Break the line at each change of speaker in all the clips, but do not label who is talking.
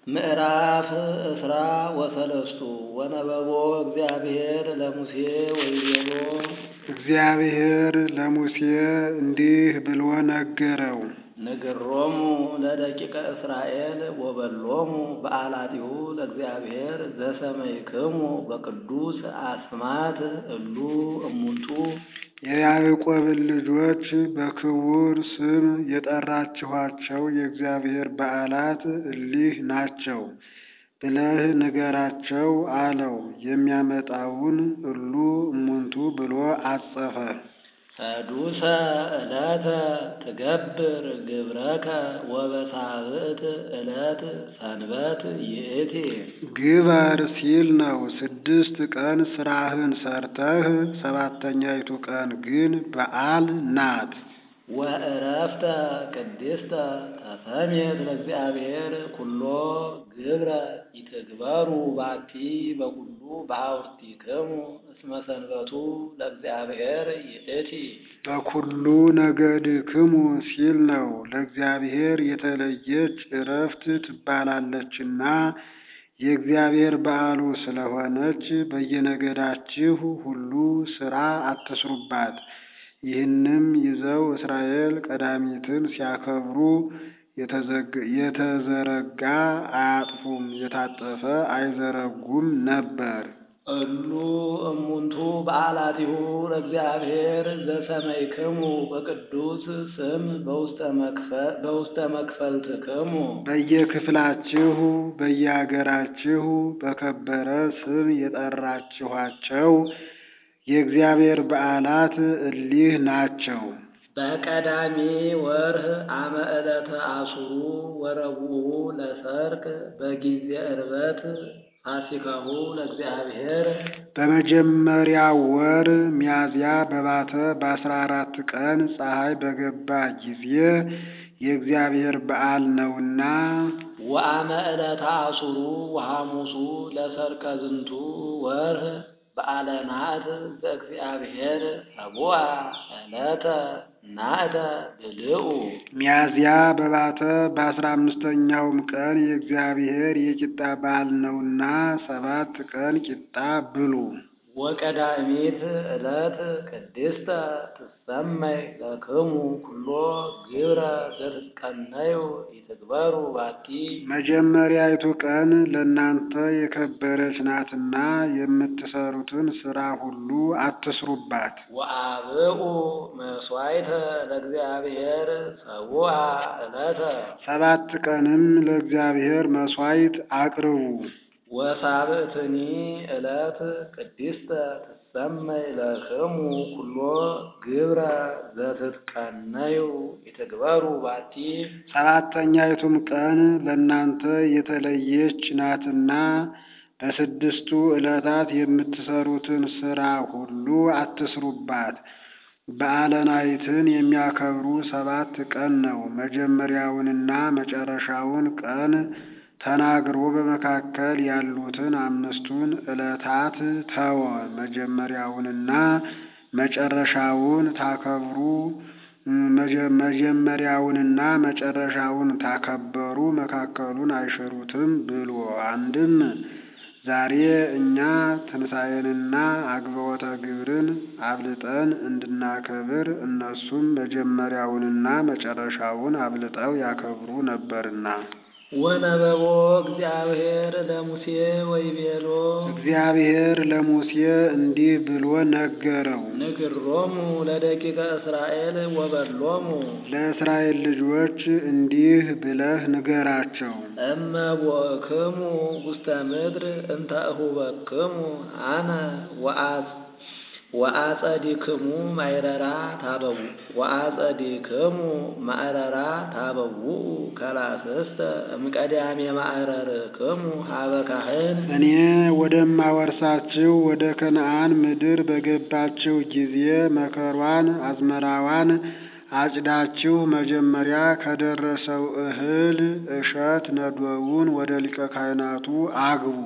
ምዕራፍ እስራ ወሰለስቱ ወነበቦ እግዚአብሔር ለሙሴ ወይቤሎ
እግዚአብሔር ለሙሴ እንዲህ ብሎ ነገረው።
ንግሮሙ ለደቂቀ እስራኤል ወበሎሙ በዓላቲሁ ለእግዚአብሔር ዘሰመይክሙ በቅዱስ አስማት እሉ እሙንቱ
የያዕቆብን ልጆች በክቡር ስም የጠራችኋቸው የእግዚአብሔር በዓላት እሊህ ናቸው ብለህ ንገራቸው አለው። የሚያመጣውን እሉ እሙንቱ ብሎ አጸፈ።
ሰዱሰ ዕለተ ትገብር ግብረከ ወበሳብዕት ዕለት ሰንበት ይእቲ
ግበር ሲል ነው። ስድስት ቀን ስራህን ሰርተህ ሰባተኛይቱ ቀን ግን በዓል ናት።
ወእረፍተ ቅድስተ ተሰሜት ለእግዚአብሔር ኩሎ ግብረ ይትግበሩ ባቲ በኩሉ በአውርቲክሙ እስመ ሰንበቱ ለእግዚአብሔር ይእቲ
በኩሉ ነገድክሙ ሲል ነው። ለእግዚአብሔር የተለየች እረፍት ትባላለችና የእግዚአብሔር በዓሉ ስለሆነች በየነገዳችሁ ሁሉ ሥራ አትስሩባት። ይህንም ይዘው እስራኤል ቀዳሚትን ሲያከብሩ የተዘረጋ አያጥፉም፣ የታጠፈ አይዘረጉም ነበር።
እሉ እሙንቱ በዓላቲሁ ለእግዚአብሔር ዘሰመይክሙ በቅዱስ ስም በውስተ መክፈልትክሙ
በየክፍላችሁ በየአገራችሁ በከበረ ስም የጠራችኋቸው የእግዚአብሔር በዓላት እሊህ ናቸው።
በቀዳሚ ወርህ አመ ዕለተ አሱሩ ወረቡዑ ለሰርክ በጊዜ ዕርበት ፋሲካሁ ለእግዚአብሔር
በመጀመሪያው ወር ሚያዝያ በባተ በአስራ አራት ቀን ፀሐይ በገባ ጊዜ የእግዚአብሔር በዓል ነውና
ወአመ ዕለተ አሱሩ ወሐሙሱ ለሰርከ ዝንቱ ወርህ በዓለ ናት ዘእግዚአብሔር ሰቡአ ዕለተ ናእተ ብልኡ
ሚያዝያ በባተ በአስራ አምስተኛውም ቀን የእግዚአብሔር የቂጣ በዓል ነውና ሰባት ቀን ቂጣ ብሉ።
ወቀዳሚት ዕለት ቅድስተ ትሰመይ ለክሙ ኩሎ ግብረ ዘትትቀነዩ ይትግበሩ ባቲ
መጀመሪያይቱ ቀን ለእናንተ የከበረች ናትና የምትሰሩትን ሥራ ሁሉ አትስሩባት።
ወአብኡ መስዋዕተ ለእግዚአብሔር ሰቡአ ዕለተ
ሰባት ቀንም ለእግዚአብሔር መሥዋዕት አቅርቡ።
ወሳብዕትኒ ዕለት ቅድስተ ትሰመይ ለክሙ ኩሎ ግብረ ዘትትቀነዩ ይትግበሩ ባቲ
ሰባተኛይቱም ቀን ለእናንተ የተለየች ናትና በስድስቱ ዕለታት የምትሰሩትን ሥራ ሁሉ አትስሩባት። በዓለ ናይትን የሚያከብሩ ሰባት ቀን ነው። መጀመሪያውንና መጨረሻውን ቀን ተናግሮ በመካከል ያሉትን አምስቱን ዕለታት ተወ። መጀመሪያውንና መጨረሻውን ታከብሩ መጀመሪያውንና መጨረሻውን ታከበሩ መካከሉን አይሽሩትም ብሎ አንድም ዛሬ እኛ ትንሣኤንና አግብዖተ ግብርን አብልጠን እንድናከብር እነሱም መጀመሪያውንና መጨረሻውን አብልጠው ያከብሩ ነበርና።
ወነበቦ እግዚአብሔር ለሙሴ ወይቤሎ
እግዚአብሔር ለሙሴ እንዲህ ብሎ ነገረው።
ንግሮሙ ለደቂቀ እስራኤል ወበሎሙ
ለእስራኤል ልጆች እንዲህ ብለህ ንገራቸው።
እመ ቦእክሙ ውስተ ምድር እንተ እሁበክሙ አነ ወአጽ ወአጸዲክሙ ማይረራ ታበው ወአጸዲክሙ ማዕረራ ታበውኡ ከላስስተ እምቀዳሜ ማዕረርክሙ ሀበ ካህን
እኔ ወደማወርሳችሁ ወደ ከነዓን ምድር በገባችሁ ጊዜ መከሯን አዝመራዋን አጭዳችሁ መጀመሪያ ከደረሰው እህል እሸት ነዶውን ወደ ሊቀ ካህናቱ አግቡ።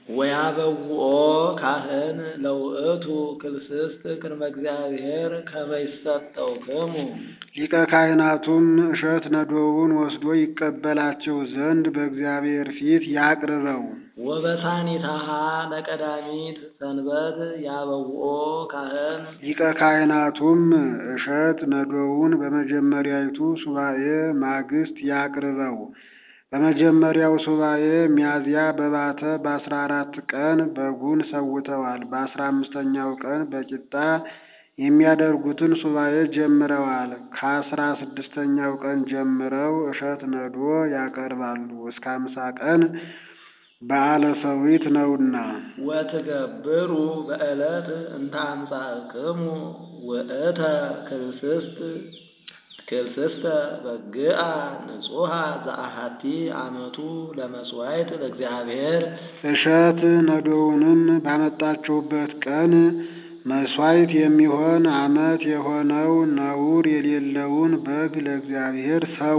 ወያበውኦ ካህን ለውእቱ ክልስስት ቅድመ እግዚአብሔር ከመ ይሰጠውክሙ
ሊቀ ካህናቱም እሸት ነዶውን ወስዶ ይቀበላቸው ዘንድ በእግዚአብሔር ፊት ያቅርበው።
ወበሳኒታሃ ለቀዳሚት ሰንበት ያበውኦ ካህን
ሊቀ ካህናቱም እሸት ነዶውን በመጀመሪያይቱ ሱባኤ ማግስት ያቅርበው። በመጀመሪያው ሱባኤ ሚያዝያ በባተ በአስራ አራት ቀን በጉን ሰውተዋል። በአስራ አምስተኛው ቀን በቂጣ የሚያደርጉትን ሱባኤ ጀምረዋል። ከአስራ ስድስተኛው ቀን ጀምረው እሸት ነዶ ያቀርባሉ። እስከ አምሳ ቀን በዓለ ሰዊት ነውና።
ወትገብሩ በዕለት እንተ አምጻእክሙ ውእተ ክልስስት ክልስስተ በግአ ንጹሐ ዘአሐቲ አመቱ ለመስዋዕት ለእግዚአብሔር
እሸት ነዶውንም ባመጣችሁበት ቀን መስዋዕት የሚሆን ዓመት የሆነው ነውር የሌለውን በግ ለእግዚአብሔር ሰዉ።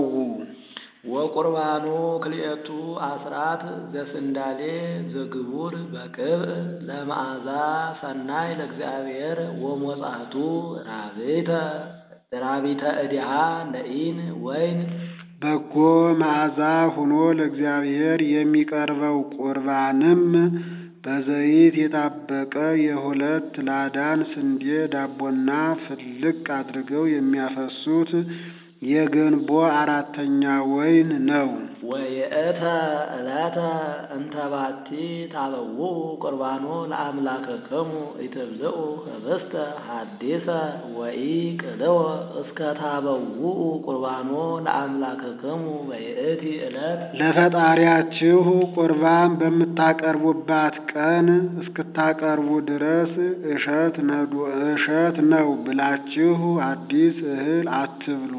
ወቁርባኑ ክልኤቱ አስራት ዘስንዳሌ ዘግቡር በቅብዕ ለመዓዛ ሰናይ ለእግዚአብሔር ወሞጻቱ ራቤተ ራቢተ እዲሃ ለኢን ወይን
በጎ መዓዛ ሆኖ ለእግዚአብሔር የሚቀርበው ቁርባንም በዘይት የጣበቀ የሁለት ላዳን ስንዴ ዳቦና ፍልቅ አድርገው የሚያፈሱት የገንቦ አራተኛ ወይን ነው።
ወየእተ ዕለተ እንተባቲ ታበውኡ ቁርባኖ ለአምላክክሙ ኢትብልዑ ህብስተ ሐዲሰ ወኢ ቅልወ እስከ ታበውኡ ቁርባኖ ለአምላክክሙ በይእቲ ዕለት
ለፈጣሪያችሁ ቁርባን በምታቀርቡባት ቀን እስክታቀርቡ ድረስ እሸት ነዶ እሸት ነው ብላችሁ አዲስ እህል አትብሉ።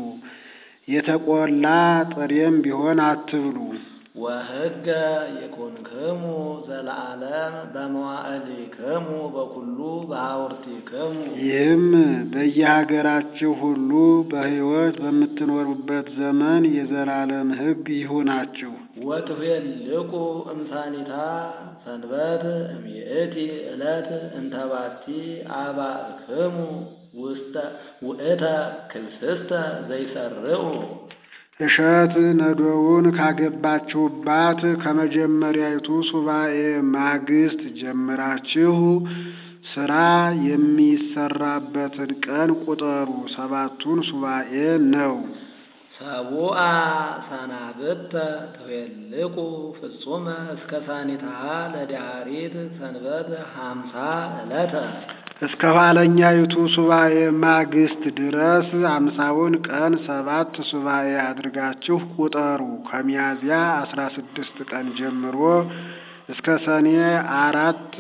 የተቆላ ጥሬም ቢሆን አትብሉ።
ወህገ ይኩንክሙ ዘለዓለም በመዋዕሊክሙ በኩሉ በሐውርቲክሙ
ይህም በየሀገራችሁ ሁሉ በሕይወት በምትኖሩበት ዘመን የዘላለም ሕግ ይሁናችሁ።
ወትቤልቁ እምሳኒታ ሰንበት እምይእቲ ዕለት እንተባቲ አባእክሙ ውስተ ውእተ ክልስስተ ዘይሰርዑ
እሸት ነዶውን ካገባችሁባት ከመጀመሪያይቱ ሱባኤ ማግስት ጀምራችሁ ስራ የሚሰራበትን ቀን ቁጠሩ። ሰባቱን ሱባኤ ነው።
ሰቡአ ሰናብተ ትቤልቁ ፍጹመ እስከ ሳኒታሃ ለዳሪት ሰንበት ሀምሳ ዕለተ
እስከ ኋለኛይቱ ሱባኤ ማግስት ድረስ አምሳውን ቀን ሰባት ሱባኤ አድርጋችሁ ቁጠሩ። ከሚያዝያ አስራ ስድስት ቀን ጀምሮ እስከ ሰኔ አራት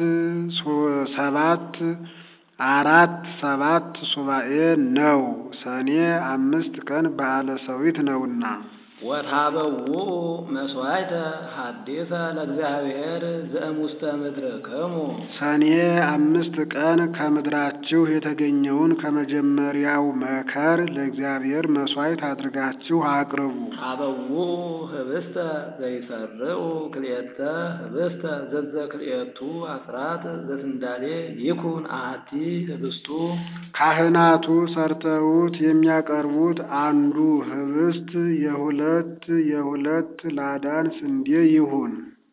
ሰባት አራት ሰባት ሱባኤ ነው። ሰኔ አምስት ቀን በዓለ ሰዊት ነውና።
ወታበውኡ መስዋዕተ ሐዲሰ ለእግዚአብሔር ዘእሙስተ ምድርክሙ
ሰኔ አምስት ቀን ከምድራችሁ የተገኘውን ከመጀመሪያው መከር ለእግዚአብሔር መስዋዕት አድርጋችሁ አቅርቡ።
ታበውኡ ህብስተ ዘይሰርዑ ክልኤተ ህብስተ ዘዘ ክልኤቱ አስራት ዘስንዳሌ ይኩን አሐቲ ህብስቱ
ካህናቱ ሰርተውት የሚያቀርቡት አንዱ ህብስት የሁለት የሁለት ላዳን ስንዴ ይሁን።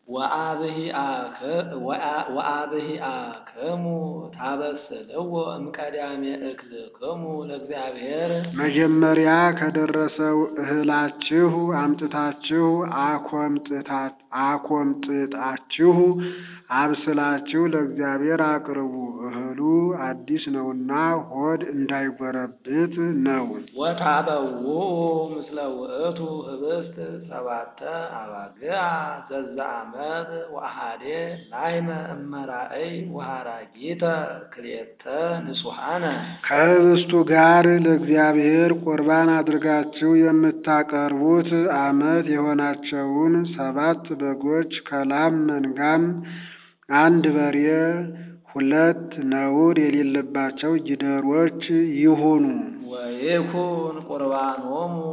ወአብሂአክሙ ታበስልዎ እምቀዳሜ እክልክሙ ለእግዚአብሔር
መጀመሪያ ከደረሰው እህላችሁ አምጥታችሁ አኮምጥጣችሁ አብስላችሁ ለእግዚአብሔር አቅርቡ። እህሉ አዲስ ነውና ሆድ እንዳይጎረብት ነው።
ወታበውኡ ምስለ ውእቱ ህብስት ሰባተ አባግዓ ዘዛ ዓመት ወአሐዴ ላይመ እመራእይ ወሃራጊተ ክልኤተ ንጹሐነ
ከህብስቱ ጋር ለእግዚአብሔር ቁርባን አድርጋችሁ የምታቀርቡት ዓመት የሆናቸውን ሰባት በጎች ከላም መንጋም አንድ በሬ ሁለት ነውር የሌለባቸው ጊደሮች ይሁኑ።
ወይኩን ቁርባኖሙ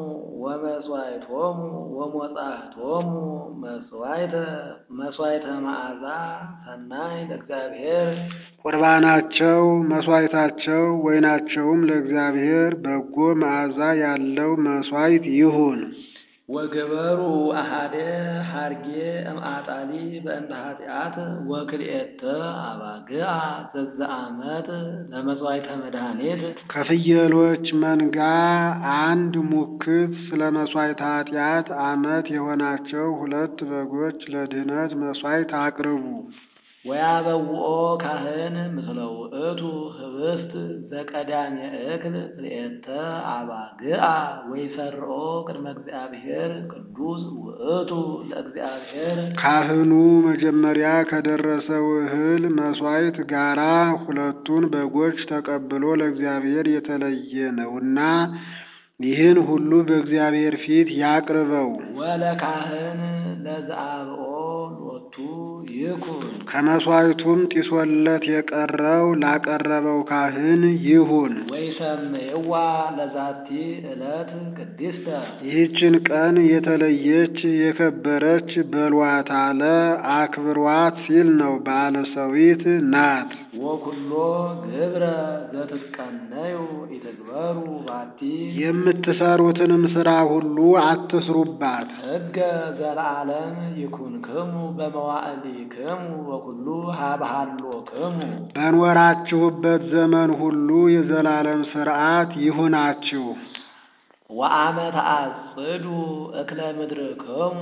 ወመስዋዕቶሙ ወሞጻሕቶሙ መስዋዕተ መስዋዕተ መዓዛ ሰናይ ለእግዚአብሔር
ቁርባናቸው መስዋዕታቸው ወይናቸውም ለእግዚአብሔር በጎ መዓዛ ያለው መስዋዕት ይሁን።
ወገበሩ አሃደ ሐርጌ እምአጣሊ በእንተ ኃጢአት ወክልኤተ አባግዓ ዘዘአመት ለመሥዋዕተ መድኃኒት
ከፍየሎች መንጋ አንድ ሙክት ስለ መሥዋዕተ ኃጢአት ዓመት የሆናቸው ሁለት በጎች ለድኅነት መሥዋዕት አቅርቡ።
ወያበውኦ ካህን ምስለ ውእቱ ህብስት ዘቀዳሜ እክል ክልኤተ አባግዓ ወይሰርኦ ቅድመ እግዚአብሔር ቅዱስ ውእቱ ለእግዚአብሔር
ካህኑ መጀመሪያ ከደረሰው እህል መሥዋዕት ጋራ ሁለቱን በጎች ተቀብሎ ለእግዚአብሔር የተለየ ነውና ይህን ሁሉ በእግዚአብሔር ፊት ያቅርበው።
ወለካህን ለዘአብኦ ሎቱ ይኩን
ከመሥዋዕቱም ጢሶለት የቀረው ላቀረበው ካህን ይሁን።
ወይሰምይዋ ለዛቲ ዕለት ቅድስተ
ይህችን ቀን የተለየች የከበረች በሏት አለ አክብሯት ሲል ነው። በዓለ ሰዊት ናት።
ወኩሎ ግብረ ዘትትቀነዩ ኢትግበሩ ባቲ
የምትሰሩትንም ሥራ ሁሉ አትስሩባት።
ሕገ ዘለዓለም ይኩንክሙ በመዋዕሊክሙ ወኩሉ ሀብሃሎክሙ
በኖራችሁበት ዘመን ሁሉ የዘላለም ሥርዓት ይሁናችሁ።
ወአመ ተአጽዱ እክለ ምድርክሙ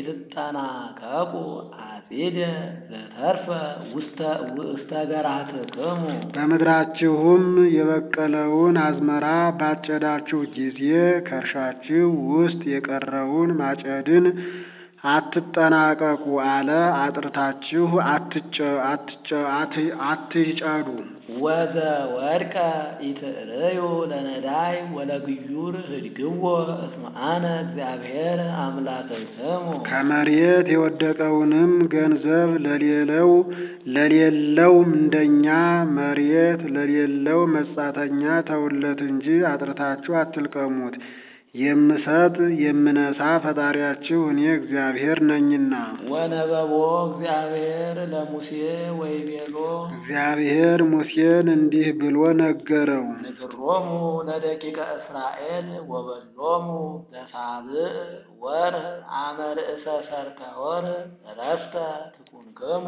ኢትጠናቀቁ አጺደ ዘተርፈ ውስተ ውስተ ገራትክሙ
በምድራችሁም የበቀለውን አዝመራ ባጨዳችሁ ጊዜ ከእርሻችሁ ውስጥ የቀረውን ማጨድን አትጠናቀቁ አለ። አጥርታችሁ አትጨ- አትጨ- አት- አትጨዱ።
ወዘ ወድቀ ኢትርእዩ ለነዳይ ወለግዩር ህድግዎ እስመ አነ እግዚአብሔር አምላክክሙ
ከመሬት የወደቀውንም ገንዘብ ለሌለው ለሌለው ምንደኛ መሬት ለሌለው መጻተኛ ተውለት እንጂ አጥርታችሁ አትልቀሙት። የምሰጥ የምነሳ ፈጣሪያችሁ እኔ እግዚአብሔር ነኝና።
ወነበቦ እግዚአብሔር ለሙሴ ወይቤሎ
እግዚአብሔር ሙሴን እንዲህ ብሎ ነገረው።
ንግሮሙ ለደቂቀ እስራኤል ወበሎሙ ለሳብዕ ወር አመ ርእሰ ሠርተ ወር ዕረፍተ ትኩንክሙ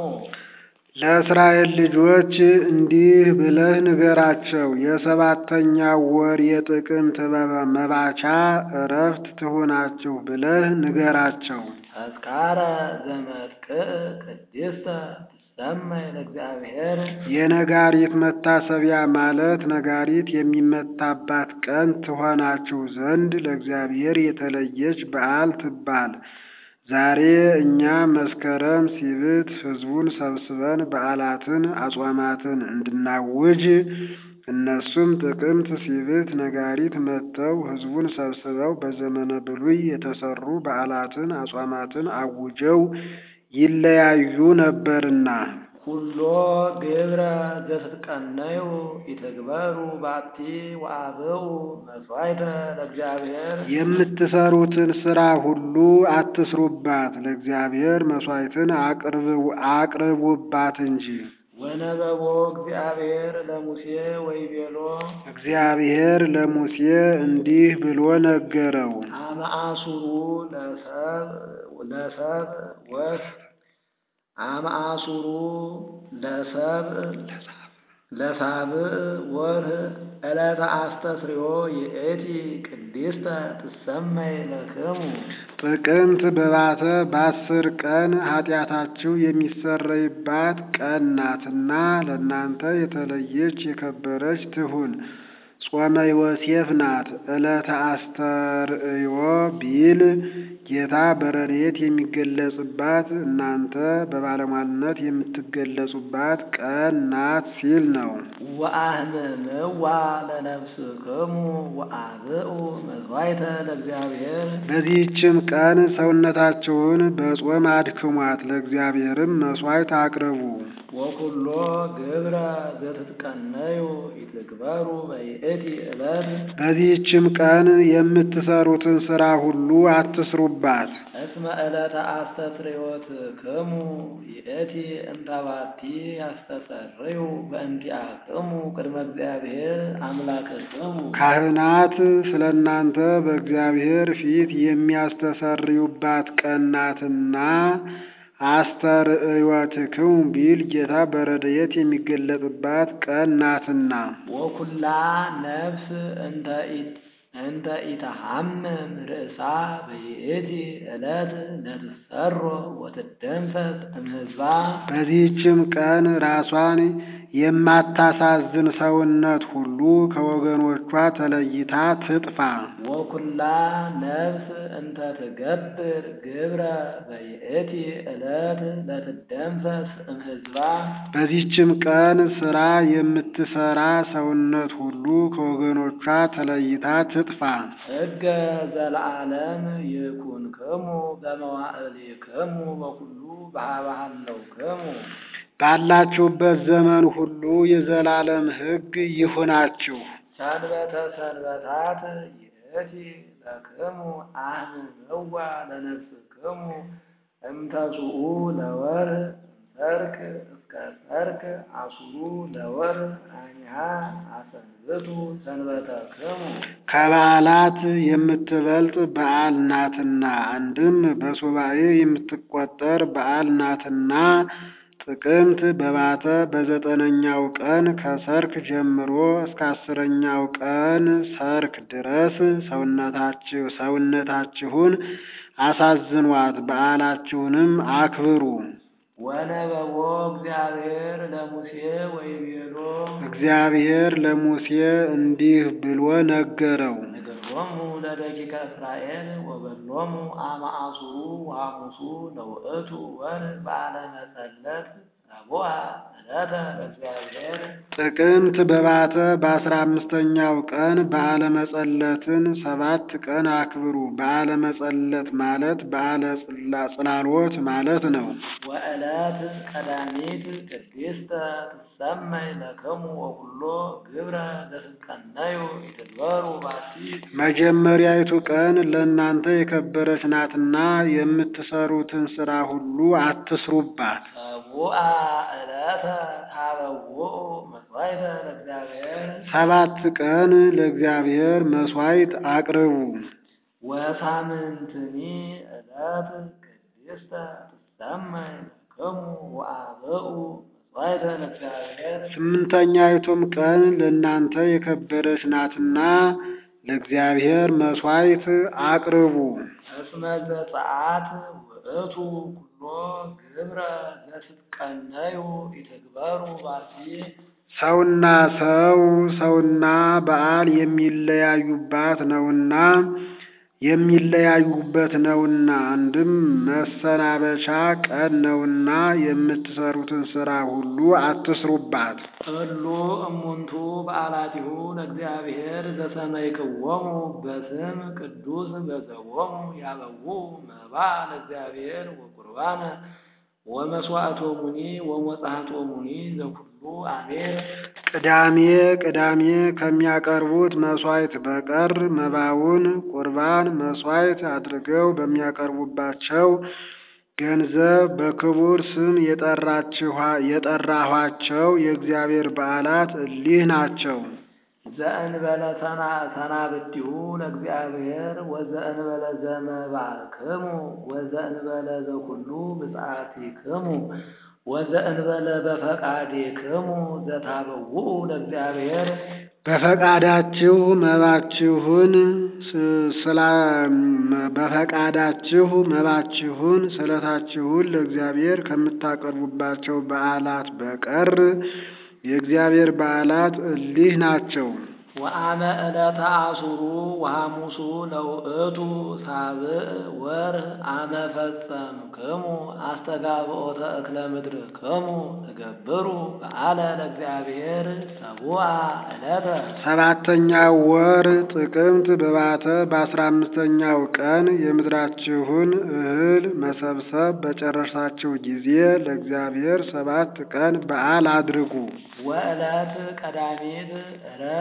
ለእስራኤል ልጆች እንዲህ ብለህ ንገራቸው፣ የሰባተኛው ወር የጥቅምት መባቻ ዕረፍት ትሆናችሁ ብለህ ንገራቸው።
ተስካረ ዘመጥቅዕ ቅድስተ ትሰመይ ለእግዚአብሔር
የነጋሪት መታሰቢያ ማለት ነጋሪት የሚመታባት ቀን ትሆናችሁ ዘንድ ለእግዚአብሔር የተለየች በዓል ትባል። ዛሬ እኛ መስከረም ሲብት ሕዝቡን ሰብስበን በዓላትን አጽዋማትን እንድናውጅ እነሱም ጥቅምት ሲብት ነጋሪት መጥተው ሕዝቡን ሰብስበው በዘመነ ብሉይ የተሰሩ በዓላትን አጽዋማትን አውጀው ይለያዩ ነበርና
ኩሎ ግብረ ዘትትቀነዩ ኢትግበሩ ባቲ ወአብኡ መስዋዕተ ለእግዚአብሔር
የምትሰሩትን ሥራ ሁሉ አትስሩባት፣ ለእግዚአብሔር መሥዋዕትን አቅርቡ- አቅርቡባት እንጂ።
ወነበቦ እግዚአብሔር ለሙሴ ወይቤሎ
እግዚአብሔር ለሙሴ እንዲህ ብሎ ነገረው።
አመ አሱሩ ለሰብ ለሰብ ወስ አመ አሱሩ ለሰብ ለሳብዕ ወርህ ዕለተ አስተስርዮ ይእቲ ቅድስተ ትሰመይ ለክሙ
ጥቅምት በባተ በአስር ቀን ኃጢአታችሁ የሚሰረይባት ቀን ናትና ለእናንተ የተለየች የከበረች ትሁን። ጾመ ዮሴፍ ናት። ዕለተ አስተርእዮ ቢል ጌታ በረድኤት የሚገለጽባት እናንተ በባለሟልነት የምትገለጹባት ቀን ናት ሲል ነው።
ወአህምምዋ ለነፍስክሙ ወአብኡ መስዋዕተ ለእግዚአብሔር
በዚህችም ቀን ሰውነታችሁን በጾም አድክሟት፣ ለእግዚአብሔርም መሥዋዕት አቅርቡ።
ወኩሎ ግብረ ዘትትቀነዩ ኢትግበሩ በይእቲ በይእቲ ዕለት
በዚህችም ቀን የምትሰሩትን ሥራ ሁሉ አትስሩባት።
እስመ ዕለተ አስተስርዮትክሙ ይእቲ እንተባቲ ያስተሰርዩ በእንቲአክሙ ቅድመ እግዚአብሔር አምላክክሙ
ካህናት ስለ እናንተ በእግዚአብሔር ፊት የሚያስተሰርዩባት ቀን ናትና አስተርእዮትክሙ ቢል ጌታ በረድኤት የሚገለጥባት ቀን ናትና።
ወኩላ ነፍስ እንተ ኢ- እንተ ኢተሐምም ርእሳ በይእቲ ዕለት ለትሰሮ ወትደንሰት እምሕዝባ
በዚህችም ቀን ራሷን የማታሳዝን ሰውነት ሁሉ ከወገኖቿ ተለይታ ትጥፋ።
ወኩላ ነፍስ እንተ ትገብር ግብረ በይእቲ ዕለት ለትደንሰስ እምሕዝባ
በዚህችም ቀን ሥራ የምትሰራ ሰውነት ሁሉ ከወገኖቿ ተለይታ ትጥፋ።
ሕገ ዘለዓለም ይኩንክሙ በመዋዕሊክሙ በኩሉ በሀበሃለውክሙ
ባላችሁበት ዘመን ሁሉ የዘላለም ሕግ ይሁናችሁ።
ሰንበተ ሰንበታት ይእቲ ለክሙ አህምምዋ ለነፍስክሙ እምተስኡ ለወር ሰርክ እስከ ሰርክ አሱሩ ለወር አኒሃ አሰንብቱ ሰንበተክሙ
ከበዓላት የምትበልጥ በዓል ናትና፣ አንድም በሱባኤ የምትቆጠር በዓል ናትና ጥቅምት በባተ በዘጠነኛው ቀን ከሰርክ ጀምሮ እስከ አስረኛው ቀን ሰርክ ድረስ ሰውነታችሁ ሰውነታችሁን አሳዝኗት፣ በዓላችሁንም አክብሩ።
ወነበቦ እግዚአብሔር ለሙሴ ወይቤሎ
እግዚአብሔር ለሙሴ እንዲህ ብሎ ነገረው።
ንገሮሙ ለደቂቀ እስራኤል ወበሎሙ አመ አሱሩ ወሐሙሱ ለውእቱ ወር በዓለ መጸለት ረቡዕ ዕለተ ለእግዚአብሔር
ጥቅምት በባተ በአስራ አምስተኛው ቀን በዓለ መጸለትን ሰባት ቀን አክብሩ። በዓለ መጸለት ማለት በዓለ ጽላ- ጽላሎት ማለት ነው።
ወዕለት ቀዳሚት ቅድስተ ትሰመይ ለክሙ ወኩሎ ግብረ ዘትቀነዩ ይትግበሩ ባቲ
መጀመሪያይቱ ቀን ለእናንተ የከበረች ናትና የምትሰሩትን ሥራ ሁሉ አትስሩባት።
ሰቡአ ዕለተ ታበውኡ መስዋዕተ ለእግዚአብሔር
ሰባት ቀን ለእግዚአብሔር መሥዋዕት አቅርቡ።
ወሳምንትኒ ዕለት ቅድስተ ትሰመይ ለክሙ ወአብኡ መስዋዕተ ለእግዚአብሔር
ስምንተኛይቱም ቀን ለእናንተ የከበረች ናትና ለእግዚአብሔር መሥዋዕት አቅርቡ።
እስመ ዘፀአት ውእቱ ኩሎ ግብረ ዘትትቀነዩ ይትግበሩ ባቲ
ሰውና ሰው ሰውና በዓል የሚለያዩባት ነውና የሚለያዩበት ነውና አንድም መሰናበቻ ቀን ነውና የምትሰሩትን ሥራ ሁሉ አትስሩባት።
እሉ እሙንቱ በዓላቲሁ ለእግዚአብሔር ዘሰመይክዎሙ በስም ቅዱስ በዘቦሙ ያበው መባ ለእግዚአብሔር ወቁርባነ ወመስዋዕቶሙኒ ወመጽሐቶሙኒ ዘኩሉ አሜር
ቅዳሜ ቅዳሜ ከሚያቀርቡት መሥዋዕት በቀር መባውን ቁርባን መሥዋዕት አድርገው በሚያቀርቡባቸው ገንዘብ በክቡር ስም የጠራችኋ- የጠራኋቸው የእግዚአብሔር በዓላት እሊህ ናቸው።
ዘእንበለ ሰና- ሰናብቲሁ ለእግዚአብሔር ወዘእንበለ ዘመባክሙ ወዘእንበለ ዘኩሉ ብፅዓቲክሙ ወዘእንበለ በፈቃዴክሙ ዘታበውኡ ለእግዚአብሔር
በፈቃዳችሁ መባችሁን ስ- ስላ በፈቃዳችሁ መባችሁን ስለታችሁን ለእግዚአብሔር ከምታቀርቡባቸው በዓላት በቀር የእግዚአብሔር በዓላት እሊህ ናቸው።
ወአመ ዕለተ አሱሩ ወሐሙሱ ለውእቱ ሳብዕ ወርህ አመ ፈጸምክሙ አስተጋብኦተ እክለ ምድርክሙ ትገብሩ በዓለ ለእግዚአብሔር ሰቡአ ዕለተ
ሰባተኛው ወር ጥቅምት በባተ በአስራ አምስተኛው ቀን የምድራችሁን እህል መሰብሰብ በጨረሳችሁ ጊዜ ለእግዚአብሔር ሰባት ቀን በዓል አድርጉ።
ወዕለት ቀዳሚት ዕረፍት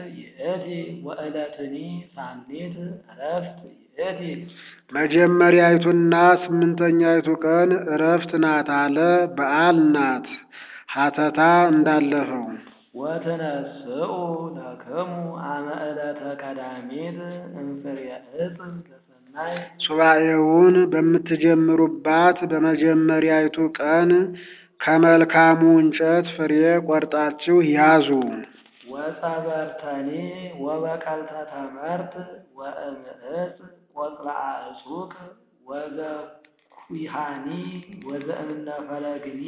ይእቲ ወዕለትኒ ሳኒት ዕረፍት ይእቲ
መጀመሪያይቱና ስምንተኛይቱ ቀን ዕረፍት ናት አለ። በዓል ናት ሀተታ እንዳለፈው
ወትነስኡ ለክሙ አመ ዕለተ ቀዳሚት እምፍሬ ዕፅ ለሰናይ
ሱባኤውን በምትጀምሩባት በመጀመሪያይቱ ቀን ከመልካሙ እንጨት ፍሬ ቆርጣችሁ ያዙ።
ወጸበርተኒ ወበቀልተ ተመርት ወእምዕፅ ቆጽላአ እጹቅ ወዘኩሃኒ ወዘእምነ ፈለግኒ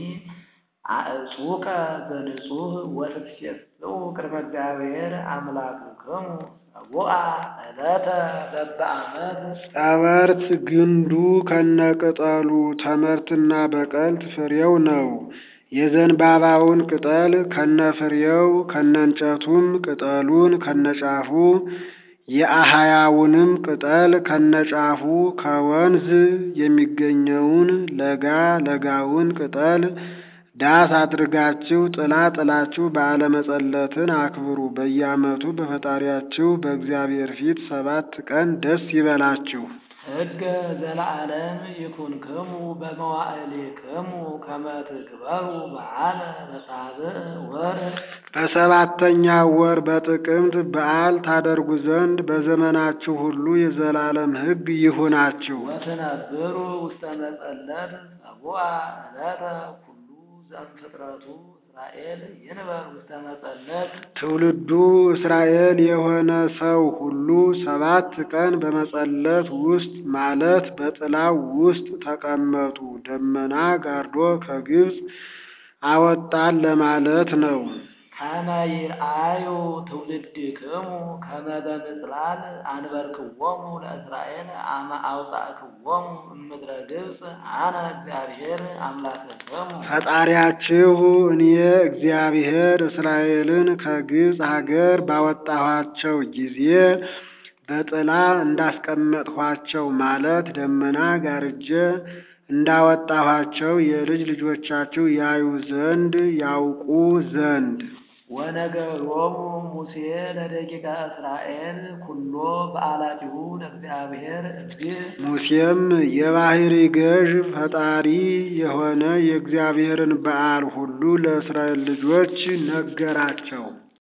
አእጹቀ ዘንጹህ ወትትሴስኡ ቅድመ እግዚአብሔር አምላክክሙ ሰቡአ ዕለተ በበዓመት
ጸበርት ግንዱ ከነቅጠሉ ተመርትና በቀልት ፍሬው ነው። የዘንባባውን ቅጠል ከነፍሬው ከነንጨቱም ቅጠሉን ከነጫፉ የአህያውንም ቅጠል ከነጫፉ ከወንዝ የሚገኘውን ለጋ ለጋውን ቅጠል ዳስ አድርጋችሁ ጥላ ጥላችሁ በዓለ መጸለትን አክብሩ። በየዓመቱ በፈጣሪያችሁ በእግዚአብሔር ፊት ሰባት ቀን ደስ ይበላችሁ።
ሕገ ዘለዓለም ይኩንክሙ በመዋዕሊክሙ ከመ ትግበሩ በዓለ በሳብዕ ወር
በሰባተኛው ወር በጥቅምት በዓል ታደርጉ ዘንድ በዘመናችሁ ሁሉ የዘላለም ሕግ ይሁናችሁ።
ወትነብሩ ውስተ መጸለት ሰቡአ ዕለተ ኩሉ ዘእምፍጥረቱ እስራኤል ይንበር ውስተ መጸለት
ትውልዱ እስራኤል የሆነ ሰው ሁሉ ሰባት ቀን በመጸለት ውስጥ ማለት በጥላው ውስጥ ተቀመጡ። ደመና ጋርዶ ከግብፅ አወጣን ለማለት ነው።
ከመ ይርአዩ ትውልድክሙ ከመ በምጽላል አንበርክዎሙ ለእስራኤል አመ አውጻእክዎሙ እምድረ ግብፅ አነ እግዚአብሔር አምላክክሙ
ፈጣሪያችሁ እኔ እግዚአብሔር እስራኤልን ከግብፅ ሀገር ባወጣኋቸው ጊዜ በጥላ እንዳስቀመጥኋቸው ማለት ደመና ጋርጄ እንዳወጣኋቸው የልጅ ልጆቻችሁ ያዩ ዘንድ ያውቁ ዘንድ
ወነገሮሙ ሙሴ ለደቂቀ እስራኤል ኩሎ በዓላቲሁ ለእግዚአብሔር እግዚእ
ሙሴም የባሕሪ ገዥ ፈጣሪ የሆነ የእግዚአብሔርን በዓል ሁሉ ለእስራኤል ልጆች ነገራቸው።